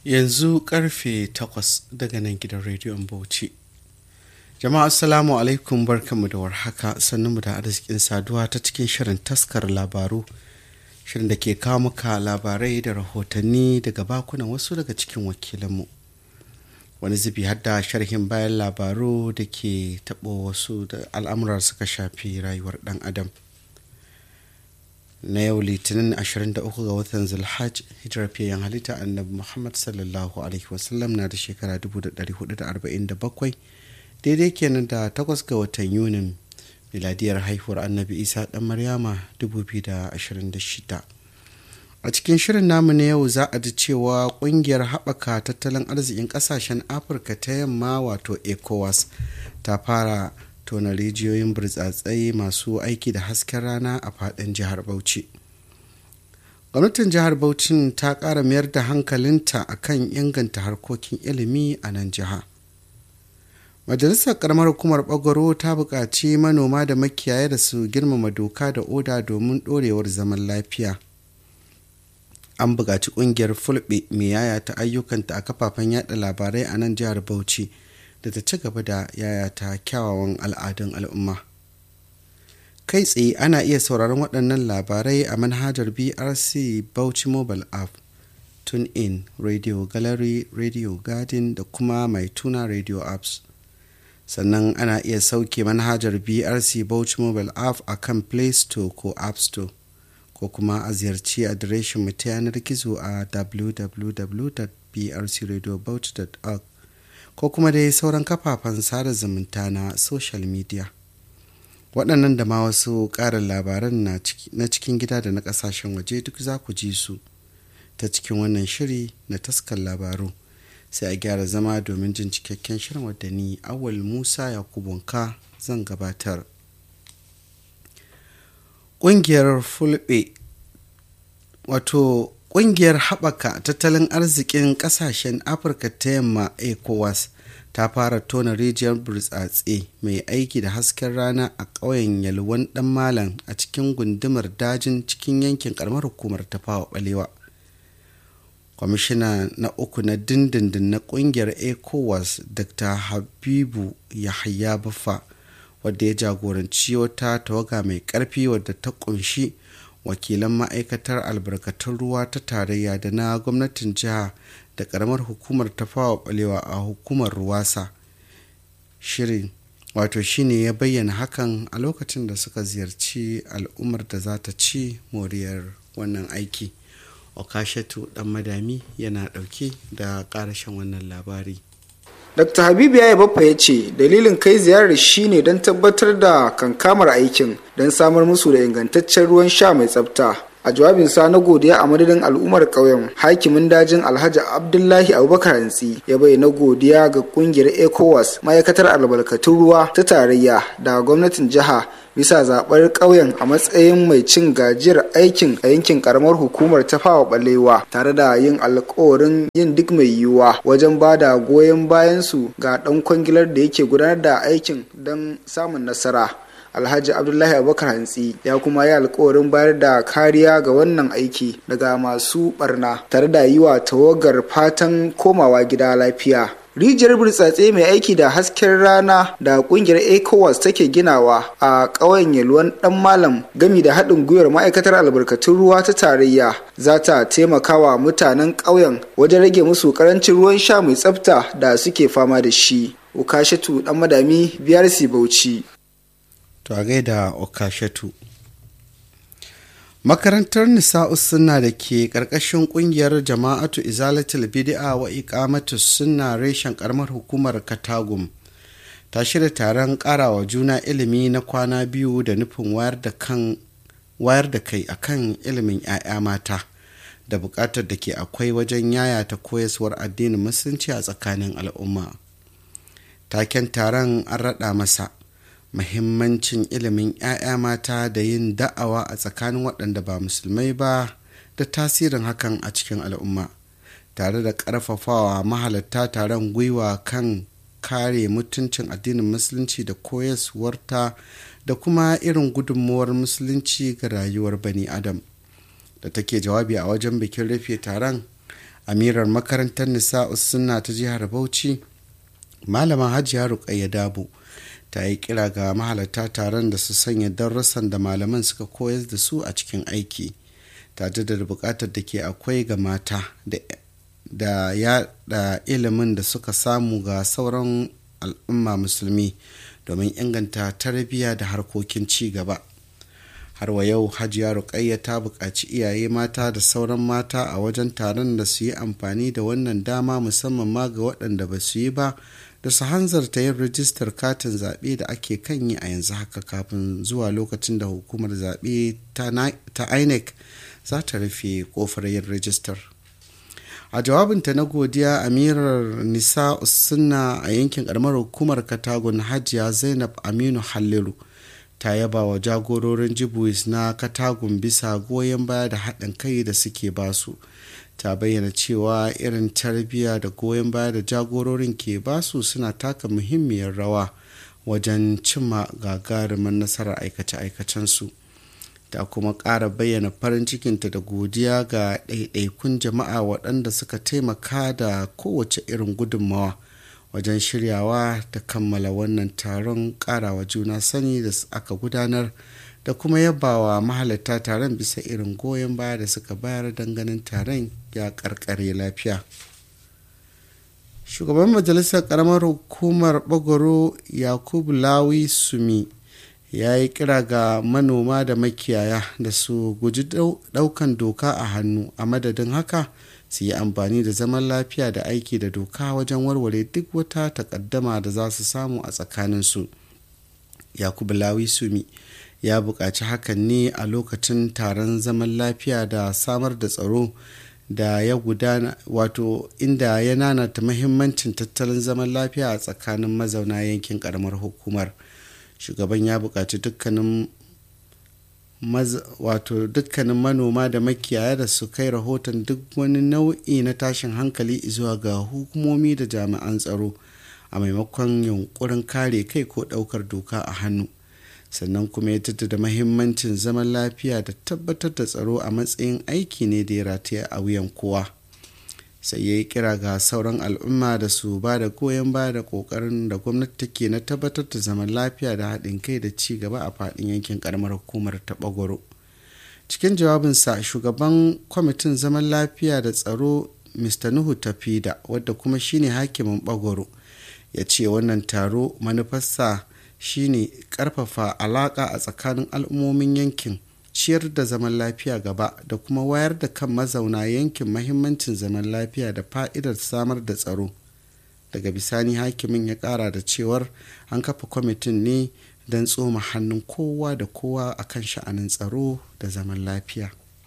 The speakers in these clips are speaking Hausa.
yanzu karfe 8 daga nan gidan rediyon bauchi jama'a assalamu alaikum barkanmu da warhaka sannunmu da arzikin saduwa ta cikin shirin taskar labaru shirin da ke kawo muka labarai da rahotanni daga bakunan wasu daga cikin wakilanmu wani zubi hadda sharhin bayan labaru da ke taɓo wasu da al'amura suka shafi rayuwar ɗan adam na yau litinin 23 ga watan zulhaj hijirar fiyayen halitta annabi muhammad sallallahu alaihi wasallam na da shekara 1447 daidai kenan da 8 ga watan yunin miladiyar haihuwar annabi isa dan maryama 2026 a cikin shirin namu na yau za a ji cewa kungiyar haɓaka tattalin arzikin ƙasashen afirka ta yamma wato ecowas ta fara tona rijiyoyin burtsatsai masu aiki da hasken rana a faɗin jihar bauchi gwamnatin jihar bauchi ta ƙara mayar da hankalinta akan inganta harkokin ilimi a nan jiha majalisar karamar hukumar bagwaro ta buƙaci manoma da makiyaya da su girmama doka da oda domin ɗorewar zaman lafiya an buƙaci ƙungiyar fulbe mai yaya ta ayyukanta a kafafen yada labarai a nan jihar bauchi da ta ci gaba da yayata kyawawan al'adun al'umma kai tsaye ana iya sauraron waɗannan labarai a manhajar brc bauchi mobile app tune in radio gallery radio garden da kuma mai tuna radio apps sannan ana iya sauke manhajar brc bauchi mobile app a kan play store ko app store ko kuma a ziyarci adireshin mu ta yanar gizo a www.brcradiobauchi.org ko kuma dai sauran kafafen sada zumunta na social media waɗannan da ma wasu ƙarin labaran na cikin gida da na ƙasashen waje duk za ku ji su ta cikin wannan shiri na taskar labaru sai a gyara zama domin jin cikakken shirin wadda ni awal musa yakubunka zan gabatar ƙungiyar fulbe wato ƙungiyar haɓaka tattalin arzikin ƙasashen afirka ta yamma ecowas ta fara tona rijiyar burtsatse mai aiki da hasken rana a ƙauyen yalwan ɗan malam a cikin gundumar dajin cikin yankin ƙaramar hukumar tafawa ɓalewa kwamishina na uku na dindindin na ƙungiyar ecowas dr habibu yahaya baffa wadda ya jagoranci wata tawaga mai ƙarfi wadda ta ƙunshi wakilan ma'aikatar albarkatun ruwa ta tarayya da na gwamnatin jiha da karamar hukumar tafawa balewa a hukumar ruwasa shirin wato shine ya bayyana hakan a lokacin da suka ziyarci al'ummar da za ta ci moriyar wannan aiki okashatu dan madami yana dauke da karashen wannan labari Dr. Habibu ya baffa ya ce dalilin kai ziyarar shine don tabbatar da kankamar aikin don samar musu da ingantaccen ruwan sha mai tsafta. A jawabinsa na godiya a madadin al'ummar ƙauyen hakimin dajin Alhaji Abdullahi Abubakar Hantsi ya bayyana godiya ga kungiyar ECOWAS ma'aikatar albarkatun ruwa ta tarayya da gwamnatin jiha bisa zaɓar ƙauyen a matsayin mai cin gajiyar aikin a yankin karamar hukumar ta fawa balewa tare da yin alkawarin yin duk mai yiwuwa wajen ba da goyon bayansu ga ɗan kwangilar da yake gudanar da aikin don samun nasara alhaji abdullahi abubakar hantsi ya kuma yi alkawarin bayar da kariya ga wannan aiki daga masu barna tare da yi wa tawagar fatan komawa gida lafiya rijiyar burtsatse mai aiki da hasken rana da kungiyar ecowas take ginawa a ƙauyen yalwan dan malam gami da haɗin gwiwar ma'aikatar albarkatun ruwa ta tarayya za ta taimaka wa mutanen ƙauyen wajen rage musu ƙarancin ruwan sha mai tsafta da suke fama da shi ukashatu dan madami biyar bauchi to a gaida okashatu makarantar nisa'u sunna da ke ƙarƙashin ƙungiyar jama'atu izalatul bid'a wa iqamatu sunna reshen ƙaramar hukumar katagum ta shirya taron ƙarawa juna ilimi na kwana biyu da nufin wayar da kan wayar da kai akan ilimin 'ya'ya mata da buƙatar da ke akwai wajen yayata koyaswar addinin musulunci a tsakanin al'umma taken taron an raɗa masa mahimmancin ilimin 'ya'ya mata da yin da'awa a tsakanin waɗanda ba musulmai ba da tasirin hakan a cikin al'umma tare da ƙarfafawa mahalatta taron gwiwa kan kare mutuncin addinin musulunci da koyaswarta da kuma irin gudunmuwar musulunci ga rayuwar bani adam da take jawabi a wajen bikin rufe taron amirar makarantar nisa'us sunna ta jihar bauchi malama hajiya rukayya dabo ta yi kira ga mahalarta taron da su sanya darussan da malaman suka koyar da su a cikin aiki ta jaddada bukatar da ke akwai ga mata da yada ilimin da suka samu ga sauran al'umma musulmi domin inganta tarbiyya da harkokin ci gaba har wa yau hajiya rukayya ta buƙaci iyaye mata da sauran mata a wajen taron da su yi amfani da wannan dama musamman ma ga waɗanda ba su yi ba da su hanzarta yin rijistar katin zaɓe da ake kan yi a yanzu haka kafin zuwa lokacin da hukumar zaɓe ta inec za ta rufe kofar yin rijistar a jawabinta na godiya amirar nisa sunna a yankin karamar hukumar katagun hajiya zainab aminu halliru ta yaba wa jagororin jibuis na katagun bisa goyon baya da haɗin kai da suke basu ta bayyana cewa irin tarbiyya da goyon baya da jagororin ke basu suna taka muhimmiyar rawa wajen cimma gagarumin nasarar aikace-aikacensu ta kuma ƙara bayyana farin cikinta da godiya ga ɗaiɗaikun jama'a waɗanda suka taimaka da kowace irin gudunmawa wajen shiryawa da kammala wannan taron ƙarawa juna sani da aka gudanar da kuma yabawa mahalarta taron bisa irin goyon baya da suka bayar ganin taron ya karkare lafiya shugaban majalisar karamar hukumar bagoro yakubu lawi sumi ya yi kira ga manoma da makiyaya da su guji daukan doka a hannu a madadin haka su yi amfani da zaman lafiya da aiki da doka wajen warware duk wata takaddama da za su samu a tsakaninsu yakubu lawi sumi ya buƙaci hakan ne a lokacin taron zaman lafiya da samar da tsaro da ya gudana wato inda ya nanata mahimmancin tattalin zaman lafiya a tsakanin mazauna yankin karamar hukumar shugaban ya buƙaci dukkanin wato dukkanin manoma da makiyaya da su kai rahoton duk wani nau'i na tashin hankali zuwa ga hukumomi da jami'an tsaro a maimakon yunkurin kare kai ko ɗaukar doka a hannu sannan kuma ya jaddada mahimmancin zaman lafiya da tabbatar da tsaro a matsayin aiki ne da ya rataya a wuyan kowa sai ya yi kira ga sauran al'umma da su ba da goyon baya da kokarin da gwamnati take na tabbatar da zaman lafiya da haɗin kai da ci gaba a faɗin yankin karamar hukumar ta bagwaro cikin jawabinsa shugaban kwamitin zaman lafiya da tsaro mr nuhu tafida wadda kuma shine hakimin bagwaro ya ce wannan taro manufarsa shine karfafa alaka a tsakanin al'ummomin yankin ciyar da zaman lafiya gaba da kuma wayar da kan mazauna yankin mahimmancin zaman lafiya da fa'idar samar da tsaro daga bisani hakimin ya kara da cewar an kafa kwamitin ne don tsoma hannun kowa da kowa akan sha'anin tsaro da zaman lafiya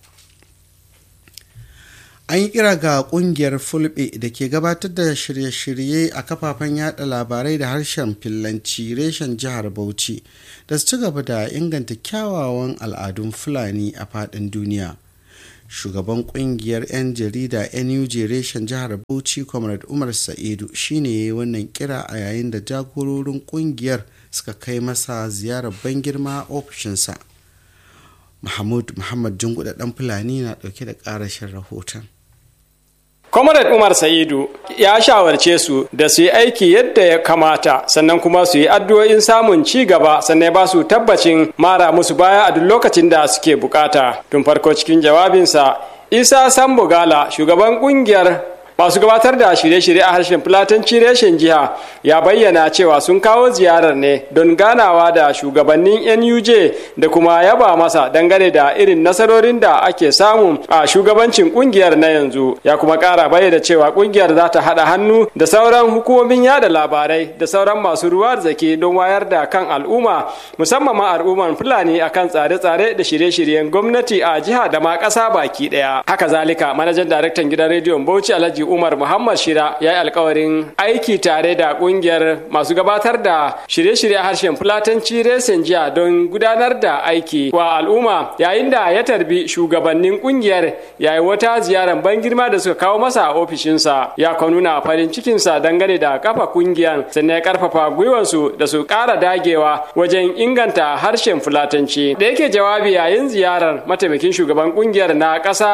an yi kira ga kungiyar fulbe da ke gabatar da shirye-shirye a kafafen yada labarai da harshen fillanci reshen jihar bauchi da su ci gaba da inganta kyawawan al'adun fulani a fadin duniya shugaban kungiyar 'yan jarida nuj reshen jihar bauchi comrade umar sa'idu shine ya yi wannan kira a yayin da jagororin kungiyar suka kai masa ziyarar ban girma ofishinsa mahmud muhammad junguda dan fulani na dauke da karashin rahoton Comrade Umar Sa'idu ya shawarce su da su yi aiki yadda ya kamata sannan kuma su yi addu'o'in samun ci gaba sannan ba su tabbacin mara musu baya a duk lokacin da suke bukata. Tun farko cikin jawabinsa, Isa Sambo Gala, shugaban kungiyar masu gabatar da shirye-shirye a harshen fulatanci reshen jiha ya bayyana cewa sun kawo ziyarar ne don ganawa da shugabannin nuj da kuma yaba masa dangane da irin nasarorin da ake samu a shugabancin kungiyar na yanzu ya kuma kara bayyana cewa kungiyar za ta haɗa hannu da sauran hukumomin yada labarai da sauran masu ruwa zake don wayar da kan al'umma musamman ma al'umman fulani akan tsare-tsare da shirye-shiryen gwamnati a jiha da ma ƙasa baki ɗaya haka zalika manajan daraktan gidan rediyon bauchi alhaji Umar Muhammad Shira ya yi alkawarin aiki tare da kungiyar masu gabatar da shirye-shirye harshen Fulatanci Resen jiya don gudanar da aiki wa al'umma yayin da ya tarbi shugabannin kungiyar yayi wata ziyarar ban girma da suka kawo masa a ofishinsa ya kwa nuna farin cikinsa dangane da kafa kungiyar sannan ya karfafa gwiwansu da su ƙara dagewa wajen inganta harshen Fulatanci da yake jawabi yayin ziyarar mataimakin shugaban kungiyar na ƙasa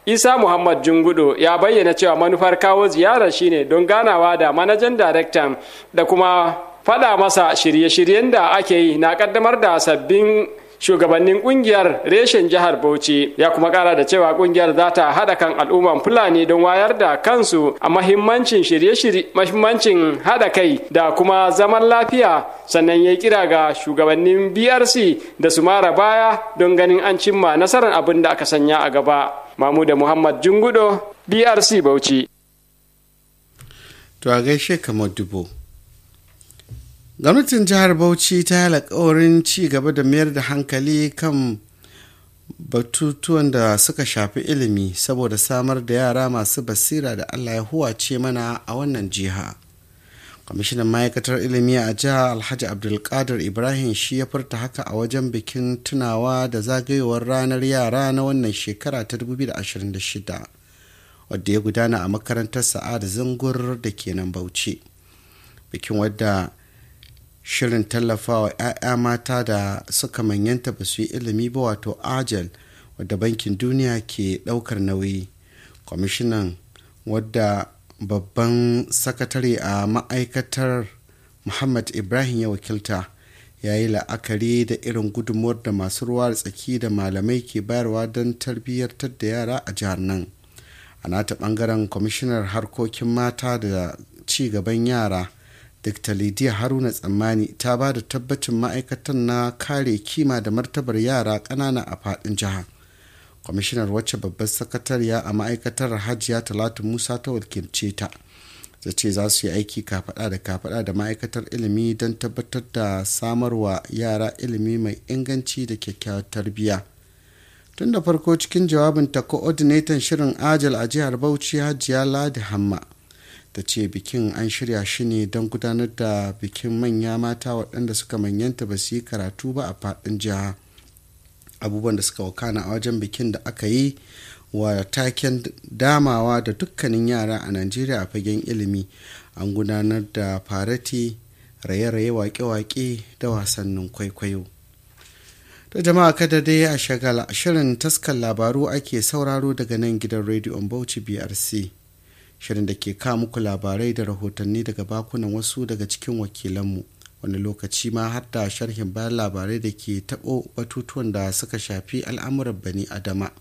isa muhammad jungudo ya bayyana cewa manufar kawo ziyarar shine don ganawa da manajan daraktan da kuma faɗa masa shirye-shiryen da ake yi na kaddamar da sabbin shugabannin kungiyar reshen jihar bauchi ya kuma kara da cewa kungiyar za ta haɗa kan al'umman fulani don wayar da kansu a mahimmancin shirye-shirye mahimmancin haɗa kai da kuma zaman lafiya sannan ya kira ga shugabannin brc da su mara baya don ganin an cimma nasarar abin da aka sanya a gaba mamuda muhammad jungudo brc bauchi to a gaishe kamar dubo gwamnatin jihar bauchi ta yi alkawarin ci gaba da mayar da hankali kan batutuwan da suka shafi ilimi saboda samar da yara masu basira da allah ya huwace mana a wannan jiha kwamishinan ma'aikatar ilimi a jihar alhaji abdulkadir ibrahim shi ya furta haka a wajen bikin tunawa da zagayowar ranar yara na wannan shekara ta 2026 wadda ya gudana a makarantar sa'ad zangur da ke nan bauchi bikin wadda shirin tallafawa 'ya'ya mata da suka manyanta ba su yi ilimi ba wato ajal wadda bankin duniya ke daukar nauyi kwamishinan wadda babban sakatare a ma'aikatar muhammad ibrahim ya wakilta ya yi la'akari da irin gudunmuwar da masu ruwa da tsaki da malamai ke bayarwa don tarbiyyartar da yara a jihar nan a nata bangaren kwamishinar harkokin mata da ci gaban yara dr lidiya haruna tsammani ta ba da tabbacin ma'aikatan na kare kima da martabar yara ƙanana a faɗin jiha kwamishinar wacce babbar sakatariya a ma'aikatar hajiya talatu musa ta wakilce ta ta ce za su yi aiki kafaɗa da kafaɗa da ma'aikatar ilimi don tabbatar da samarwa yara ilimi mai inganci da kyakkyawar tarbiyya tun da farko cikin jawabinta coordinator shirin ajal a jihar bauchi hajiya ladi hamma ta ce bikin an shirya shi ne don gudanar da bikin manya mata waɗanda suka manyanta ba su yi karatu ba a faɗin jiha abubuwan da suka wakana a wajen bikin da aka yi wa taken damawa da dukkanin yara a najeriya a fagen ilimi an gudanar da farati raye-raye wake-wake da wasannin kwaikwayo da jama'a kada dai a shagala shirin taskar labaru ake sauraro daga nan gidan rediyon bauchi brc shirin da ke kawo muku labarai da rahotanni daga bakunan wasu daga cikin wakilanmu wani lokaci ma har da sharhin bayan labarai da ke taɓo batutuwan da suka shafi al'amuran bani adama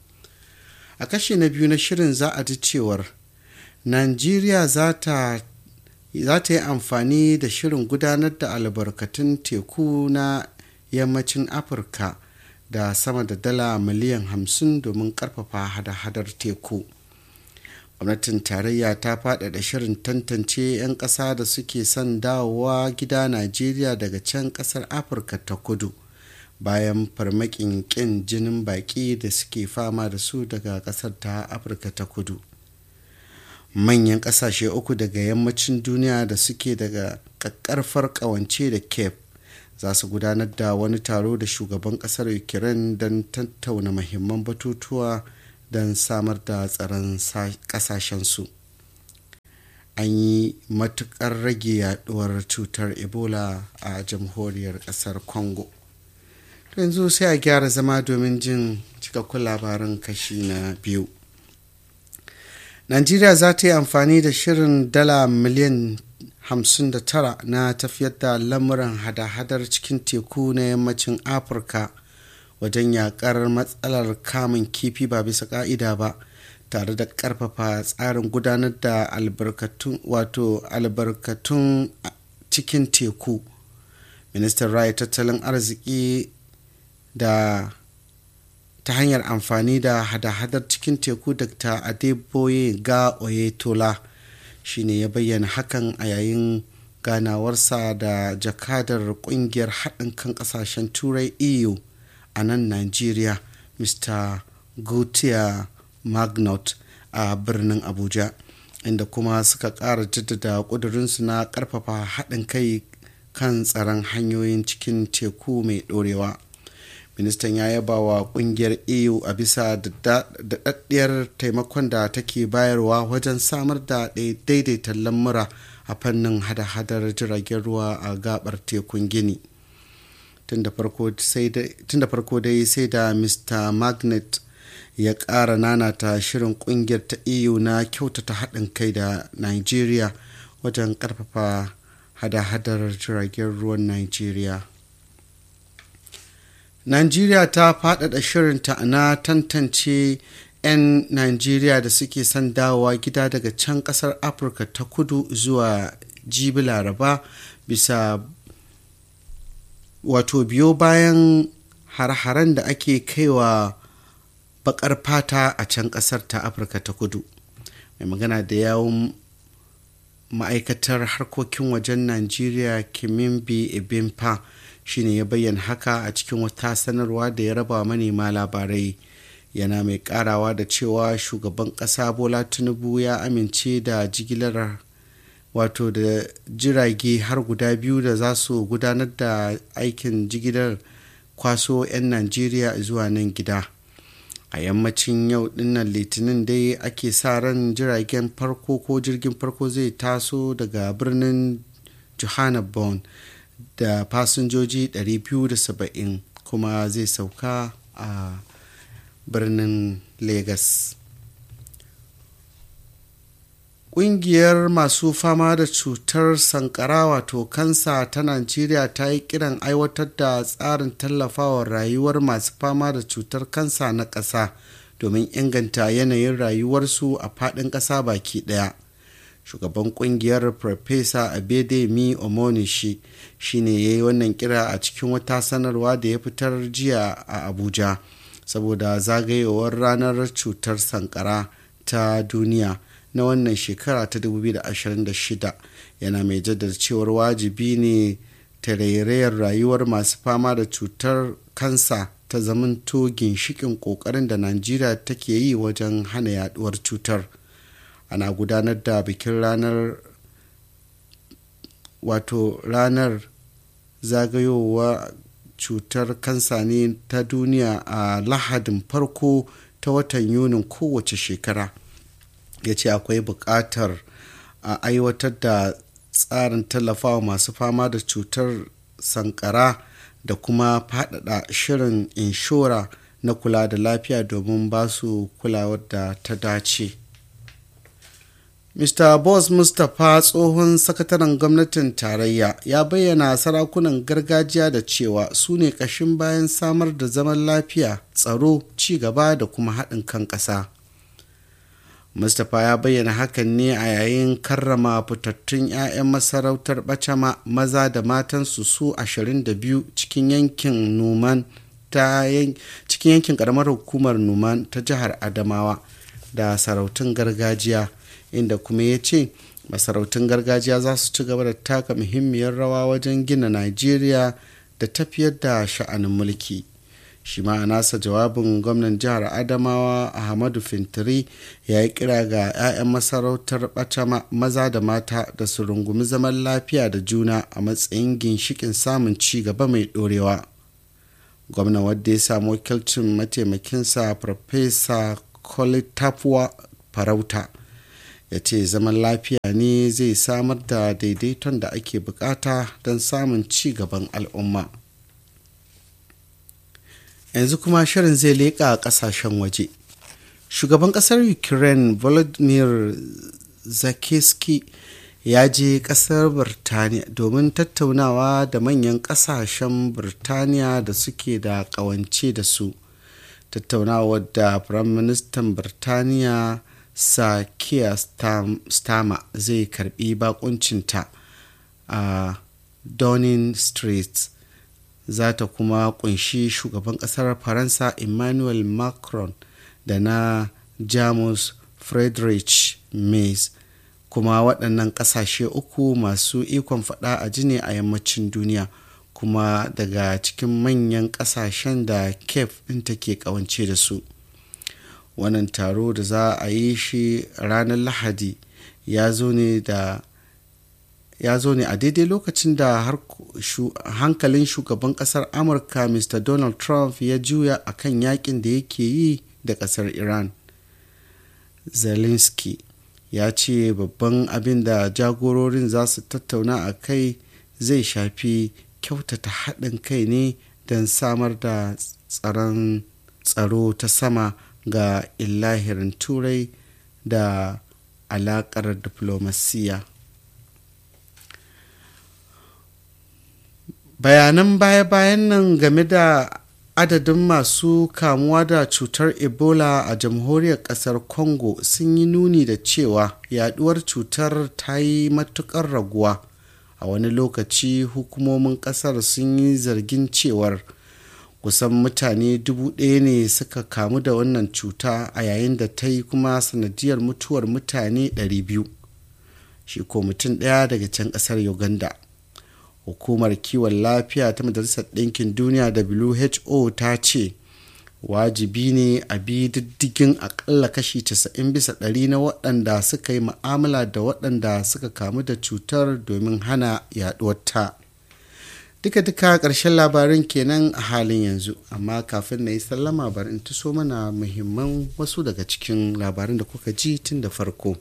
a kashi na biyu na shirin za a ji cewar najeriya za ta yi amfani da shirin gudanar da albarkatun teku na yammacin afirka da sama da dala miliyan hamsin domin karfafa hada-hadar teku gwamnatin tarayya ta faɗaɗa shirin tantance 'yan ƙasa da suke son dawowa gida najeriya daga can ƙasar afirka ta kudu bayan farmakin ƙin jinin baƙi da suke fama da su daga ƙasar ta afirka ta kudu manyan ƙasashe uku daga yammacin duniya da suke daga ƙaƙƙarfar ƙawance da cape za su gudanar da wani taro da shugaban ƙasar ukraine don tattauna mahimman batutuwa don samar da tsaron kasashensu an yi matukar rage yaduwar cutar ebola a jamhuriyar kasar congo yanzu sai a gyara zama domin jin cikakkun labaran kashi na biyu najeriya za ta yi amfani da shirin dala miliyan 59 na tafiyar da lamuran hada-hadar cikin teku na yammacin afirka wajen yakar matsalar kamun kifi ba bisa ka'ida ba tare da karfafa tsarin gudanar da albarkatun wato albarkatun cikin teku ministan raya tattalin arziki da ta hanyar amfani da hada-hadar cikin teku dr adeboye ga oyetola shine ya bayyana hakan a yayin ganawarsa da jakadar kungiyar haɗin kan ƙasashen turai eu a nan nigeria mr gautier magnot a birnin abuja inda kuma suka ƙara jaddada ƙudurinsu na ƙarfafa haɗin kai kan tsaron hanyoyin cikin teku mai ɗorewa ministan ya yaba wa ƙungiyar eu a bisa daɗaɗɗiyar taimakon da take bayarwa wajen samar da daidaita lamura a fannin hada-hadar jiragen ruwa a gabar tekun gini tun da farko dai sai da mr magnet ya ƙara nanata shirin ƙungiyar ta eu na kyautata haɗin kai da nigeria wajen ƙarfafa hada-hadar jiragen ruwan nigeria nigeria ta faɗaɗa shirinta na tantance 'yan nigeria da suke son dawowa gida daga can ƙasar afirka ta kudu zuwa jibi laraba bisa wato biyo bayan har-haren da ake kaiwa bakar fata a can kasar ta afirka ta kudu mai magana da yawon ma'aikatar harkokin wajen najeriya kimimbi ebimpa shine ya bayyana haka a cikin wata sanarwa da ya raba manema labarai yana mai karawa da cewa shugaban kasa bola tinubu ya amince da jigilar wato da jirage har guda biyu da za su gudanar da aikin jigilar kwaso 'yan najeriya zuwa nan gida a yammacin yau dinnan litinin dai ake sa ran jiragen farko ko jirgin farko zai taso daga birnin johannesburg da fasinjoji 270 kuma zai sauka a birnin lagos Ƙungiyar masu fama da cutar sankara wato kansa ta Najeriya ta yi kiran aiwatar da tsarin tallafawa rayuwar masu fama da cutar kansa na ƙasa domin inganta yanayin rayuwarsu a faɗin ƙasa baki ɗaya. Shugaban ƙungiyar Farfesa Abedemi Omonishi shi ne ya yi wannan kira a cikin wata sanarwa da ya fitar jiya a Abuja saboda zagayowar ranar cutar sankara ta duniya. na wannan shekara ta 2026 yana mai jaddada cewar wajibi ne tarairayar rayuwar masu fama da cutar kansa ta zamanto ginshikin kokarin da najeriya take yi wajen hana yaduwar cutar ana gudanar da bikin ranar wato ranar zagayowa cutar kansa ne ta duniya a lahadin farko ta watan yunin kowace shekara ya ce akwai buƙatar a aiwatar da tsarin tallafawa masu fama da cutar sankara da kuma faɗaɗa shirin inshora na kula da lafiya domin ba su kulawar da ta dace mr boss mustapha tsohon sakataren gwamnatin tarayya ya bayyana sarakunan gargajiya da cewa su ne ƙashin bayan samar da zaman lafiya tsaro ci gaba da kuma haɗin kan ƙasa mustapha ya bayyana hakan ne a yayin karrama fitattun 'ya'yan masarautar bacama maza da matansu su 22 cikin yankin numan ta cikin yankin karamar hukumar numan ta jihar adamawa da sarautun gargajiya inda kuma ya ce masarautun gargajiya za su ci gaba da taka muhimmiyar rawa wajen gina najeriya da tafiyar da sha'anin mulki shi ma a nasa jawabin gwamnan jihar adamawa ahmadu fintiri ya yi kira ga 'ya'yan masarautar bacama maza da mata da su rungumi zaman lafiya da juna a matsayin ginshikin samun ci gaba mai dorewa gwamnan wadda ya samu wakilcin mataimakinsa farfesa kolitafuwa farauta ya ce zaman lafiya ne zai samar da daidaiton da ake bukata don samun ci gaban al'umma yanzu kuma shirin zai leƙa ƙasashen waje shugaban ƙasar ukraine volodymyr zakiski ya je ƙasar birtaniya domin tattaunawa da manyan ƙasashen birtaniya da suke da ƙawance da su tattaunawa da firaministan birtaniya sa kiya stama zai karbi bakuncinta a downing street za ta kuma kunshi shugaban kasar faransa emmanuel macron da na jamus friedrich Merz kuma waɗannan ƙasashe uku masu ikon faɗa a jini a yammacin duniya kuma daga cikin manyan ƙasashen da kef ɗin take ƙawance da su wannan taro da za a yi shi ranar lahadi ya zo ne da ya zo ne a daidai lokacin da hankalin shugaban kasar amurka mr donald trump ya juya a kan yakin da yake yi da kasar iran zelensky ya ce babban abin da jagororin za su tattauna a kai zai shafi kyautata haɗin kai ne don samar da tsaron tsaro ta sama ga illahirin turai da alakar diplomasiya bayanan baya-bayan nan game da adadin masu kamuwa da cutar ebola a jamhuriyar kasar congo sun yi nuni da cewa yaduwar cutar ta yi matukar raguwa a wani lokaci hukumomin kasar sun yi zargin cewar kusan mutane dubu ɗaya ne suka kamu da wannan cuta a yayin da ta yi kuma sanadiyar mutuwar mutane 200 shi ko mutum ɗaya daga can ƙasar uganda hukumar kiwon lafiya ta majalisar ɗinkin duniya who ta ce wajibi ne a bi diddigin akalla kashi 90 bisa ɗari na waɗanda suka yi ma'amala da waɗanda suka kamu da cutar domin hana yaɗuwarta duka-duka ƙarshen labarin kenan a halin yanzu amma kafin na yi sallama bari in taso mana muhimman wasu daga cikin labarin da kuka ji tun da farko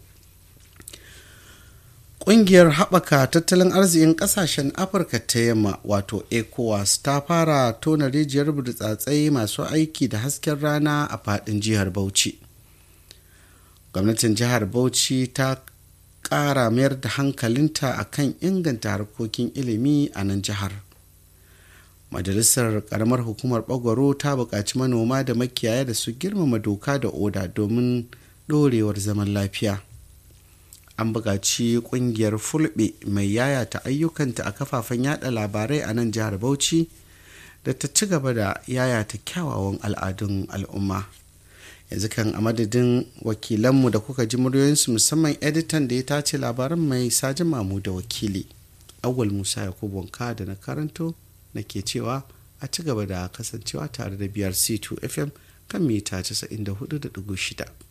Ƙungiyar haɓaka tattalin arzikin ƙasashen Afirka ta yamma wato ECOWAS ta fara tona rijiyar burtsatsai masu aiki da hasken rana a faɗin jihar Bauchi. Gwamnatin jihar Bauchi ta ƙara mayar da hankalinta a kan inganta harkokin ilimi a nan jihar. Majalisar ƙaramar hukumar Bagwaro ta buƙaci manoma da makiyaya da su girmama doka da oda domin ɗorewar zaman lafiya. an buƙaci ƙungiyar fulbe mai yayata ayyukanta a kafafen yada labarai a nan jihar bauchi da ta ci gaba da yayata kyawawan al'adun al'umma yanzu kan a madadin wakilanmu da kuka ji muryoyinsu musamman editan da ya tace labaran mai sajin mamu da wakili awal musa yakubu wanka da na karanto na ke cewa a ci gaba da kasancewa tare da biyar c2 fm kan mita 94.6